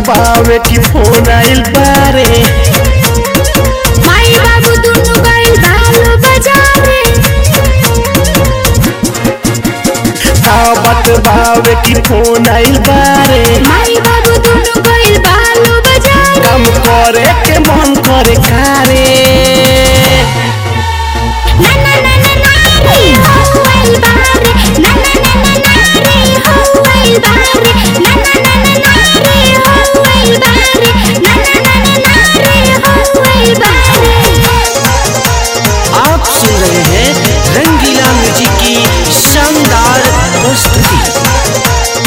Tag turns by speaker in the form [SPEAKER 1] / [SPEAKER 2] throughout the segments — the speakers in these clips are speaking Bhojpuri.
[SPEAKER 1] बावे की फोन आइल बारे
[SPEAKER 2] माई बाबू दुनु गइल बालो बाजारे
[SPEAKER 1] आवत बावे की फोन आइल बारे
[SPEAKER 2] माई बाबू दुनु गइल बालो बाजारे
[SPEAKER 1] काम करे के मन करे कारे
[SPEAKER 2] ना ना ना ना ना रे हो आइल बारे ना ना ना ना ना रे हो आइल बारे ना ना ना ना ना रे हो आइल बारे ना ना ना ना ना रे हो आइल बारे
[SPEAKER 3] आप सुन रहे हैं रंगीला म्यूजिक की शानदार प्रस्तुति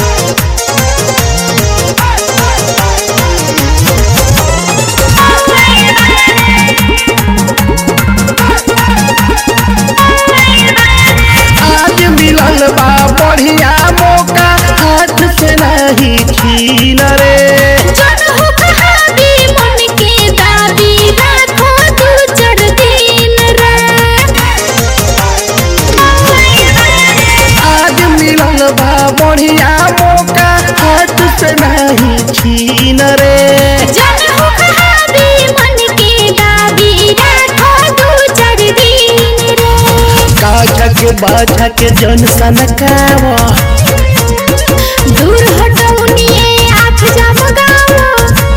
[SPEAKER 1] आज मिलल बा बढ़िया मौका हाथ से नहीं छीन रे
[SPEAKER 2] जन हो कहावी मन के दाबी राखो दू चार दिन रे
[SPEAKER 1] आज मिलल बा बढ़िया मौका हाथ से नहीं छीन रे
[SPEAKER 2] जन हो कहावी मन के दाबी राखो दू चार दिन रे
[SPEAKER 1] काछा के बाछा के जन सनकावा
[SPEAKER 2] दूर हटौनिए आँख जमगाओ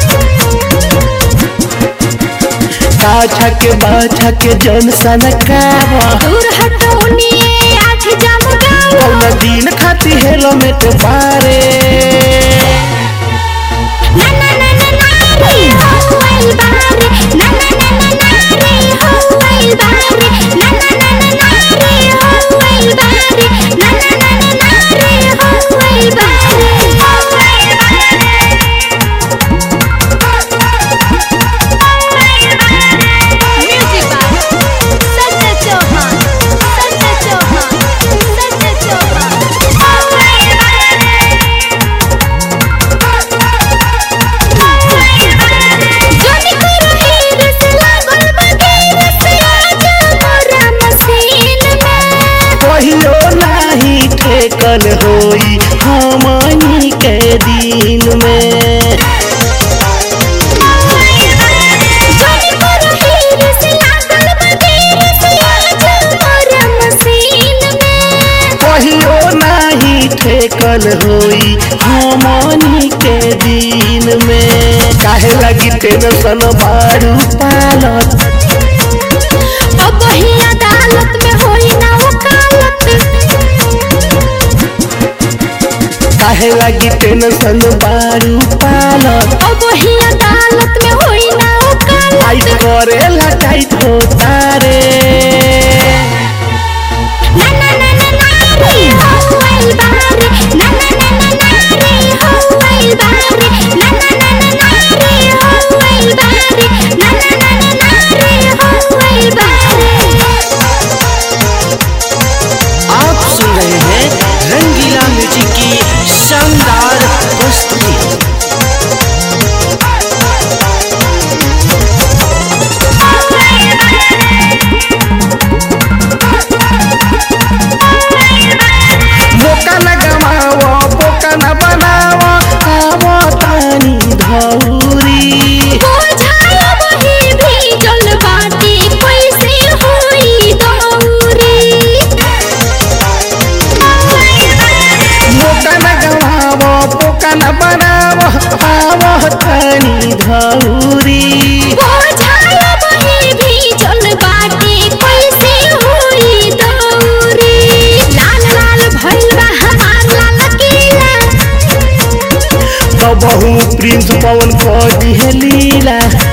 [SPEAKER 1] काछा के बाछा के जन सनकावा
[SPEAKER 2] दूर हटौनिए आँख जमगाओ
[SPEAKER 1] कौन दिन खाती हेलमेट बारे
[SPEAKER 2] ना ना ना ना ना रे हो आइल बारे ना ना ना ना ना रे हो आइल बारे ना ना ना ना ना रे हो आइल बारे ना ना ना ना ना रे हो आइल बारे म्यूजिक बाय सत्य चौहान सत्य चौहान सत्य जोनी करो हीर से लागल बगीर से आजा मोरा मसीन में
[SPEAKER 1] कहियो नाही ठेकल होई हमनी के दिन में
[SPEAKER 2] जोनी करो हीर से लागल बगीर से आजा मोरा मसीन में
[SPEAKER 1] कहियो नाही ठेकल होई हमनी के दिन में काहे लगी टेंशन बारू पालत
[SPEAKER 2] अब ही अदालत में होई ना वकालत
[SPEAKER 1] काहे लगी टेंशन बारू पालत
[SPEAKER 2] अब ही अदालत में होई ना
[SPEAKER 1] आई
[SPEAKER 2] वकालत
[SPEAKER 1] करे लटाई तो तारे
[SPEAKER 2] ना ना ना ना ना रे हो आइल बारे ना ना ना ना ना रे हो आइल बारे ना ना ना ना ना रे हो आइल बारे ना ना ना ना ना रे हो आइल बारे
[SPEAKER 3] आप सुन रहे हैं रंगीला म्यूजिक की शानदार प्रस्तुति
[SPEAKER 1] मौका न गवाओ मौका न बनाओ आवो तानी धौरी
[SPEAKER 2] बुझाया वही भी जल बाटी कैसे होई दौरी
[SPEAKER 1] मौका न गवाओ मौका न बनाओ आवो तानी धौरी
[SPEAKER 2] बुझाया वही भी जल बाटी कैसे होई दौरी लाल लाल भइल बा हमार लाल किला
[SPEAKER 1] तो बहु प्रिंस पवन को दिहे लीला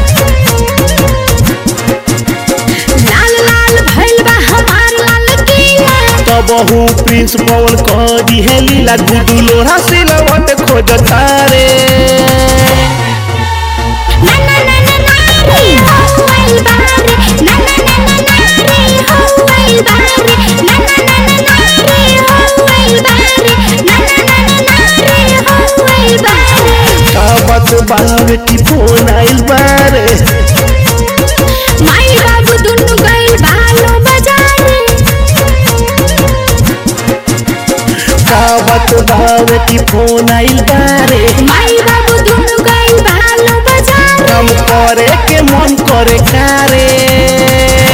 [SPEAKER 2] लाल लाल भइल बा हमार लाल किला
[SPEAKER 1] तो बहु प्रिंस पवन को दिहे लीला गुडू लोहा सिलवट खोज तारे
[SPEAKER 2] ना ना ना ना ना रे हो आइल बारे ना ना ना ना ना रे हो आइल बारे ना ना ना ना ना रे हो आइल बारे ना ना ना ना ना रे हो आइल बारे
[SPEAKER 1] काबत बावे की फोन आइल बारे
[SPEAKER 2] माई बाबू दुनु गइल बालो बाजारे
[SPEAKER 1] काबत बावे की फोन आइल बारे
[SPEAKER 2] माई बाबू दुनु गइल
[SPEAKER 1] करे के मन करे कारे